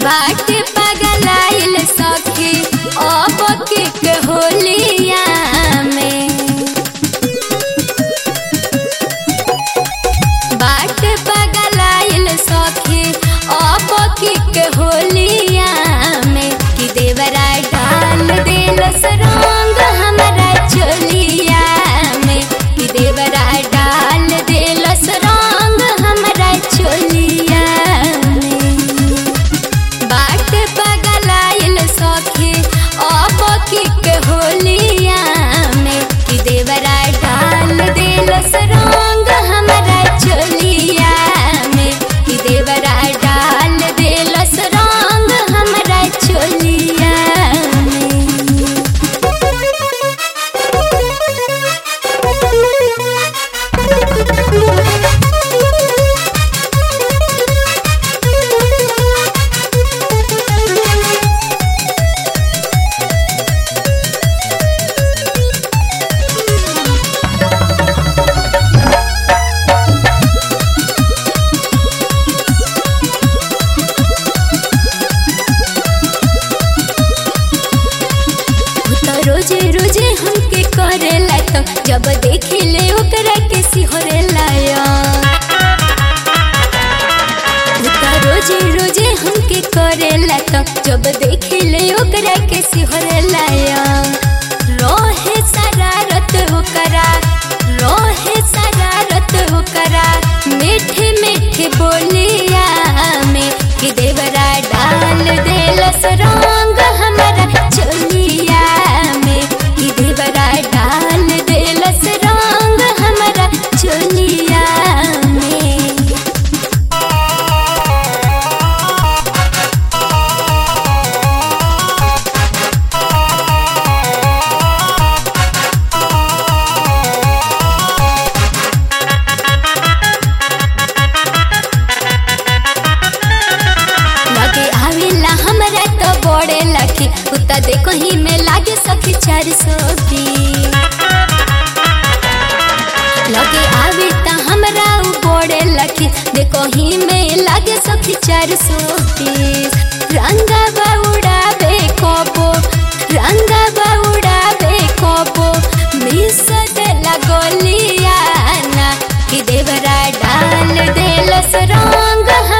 बाट पगलाइल सखी अब के होलिया में बाट पगलाइल सखी अब के होलिया में कि देवरा डाल दिल सरंग हमरा चोलिया में कि देवरा डाल दिल सरंग हमरा चोलिया में बाट पगलाइल सखी अब के होलिया में कि देवरा डाल दिल सरंग हमरा चोलिया में कि देवरा डाल दिल सरंग हमरा चोलिया तो रोजे रोजे हमके करेला तो जब देखिले ओकरा के सिहरेला तो रोजे रोजे हमके करेला तो जब देखिले ओकरा के सिहरेला रोहे शरारत होकरा रोहे शरारत होकरा मीठे मीठे बोलिया में कि देवरा डाल देलस रंग हमरा चोलिया में कि देवरा डाल देलस रंग हमरा चोलिया में लगे आवेला हमरा तो बड़े लखी उता देखो ही में लागे सखी चार सौ लगे आवे ता हमरा उ बड़े लखी देखो ही में लागे सखी चार सौ रंगा बाउडाबे कोपो रंगा बाउडाबे कोपो मिस दे लगोलिया ना कि देवरा डाल देलस रंग